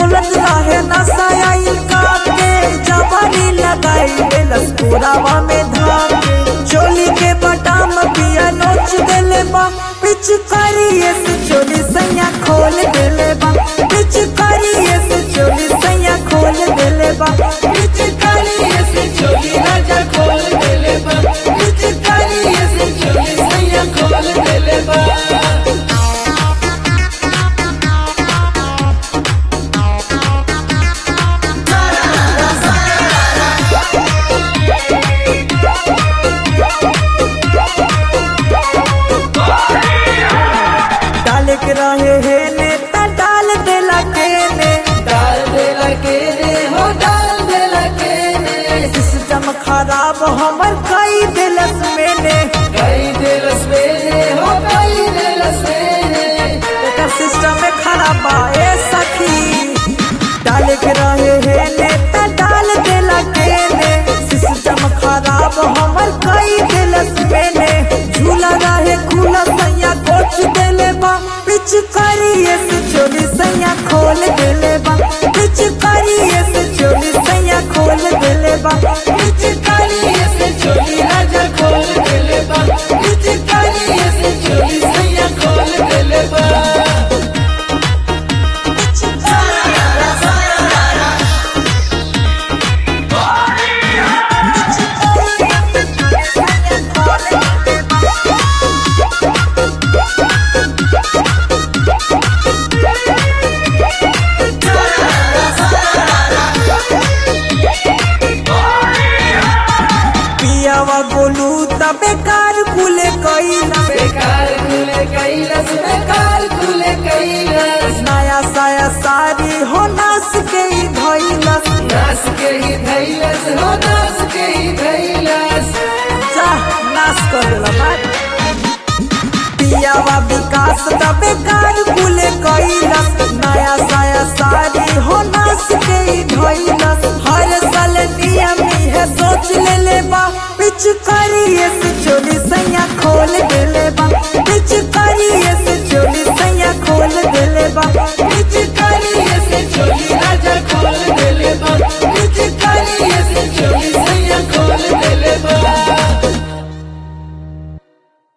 बोलत रहे नशा आइल का के जवानी लगाई देलस पुरावा में धाम चोली के बटाम पिया नोच देले बा पिचकारिए से चोली सैया खोल देले बा पिचकारिए से चोली सैया खोल देले बा पिचकारिए से चोली राजा खोल देले बा पिचकारिए से चोली सैया खोल देले बा डाल के रहे हे नेता डाल देला के ने डाल दे लगे रे हो डाल दे लगे रे सिस्टम खराब हमर कई दिलस मैंने कई दिल से रे हो कई दिल से रे एकर सिस्टम में खराब बा ए सखी डाल के रहे हे नेता डाल देला के ने सिस्टम खराब हमर कई दिलस मैंने झूला रहे खुला सैया कोच देले बा पिचकारिए से चोली सैया खोल देले बा पिचकारिए से चोली सैया खोल देले बा पिचकारिए से चोली राजा खोल देले बा पिचकारिए से चोली सैया खोल देले बा पियावा गोलू त बेकार कुले कईला बेकार कुले कैलस बेकार कुले कैलस नया साया सारी हो नास के ही धइलस नास के ही धैलस हो नास के ही धैलस जा नाश कर देला बात पियावा विकास त बेकार कुले कईलस नया साया सारी हो नास के ही धइलस हर साल नियम है सोच ले ले बा पिचकारिए से चोली सैया खोल देले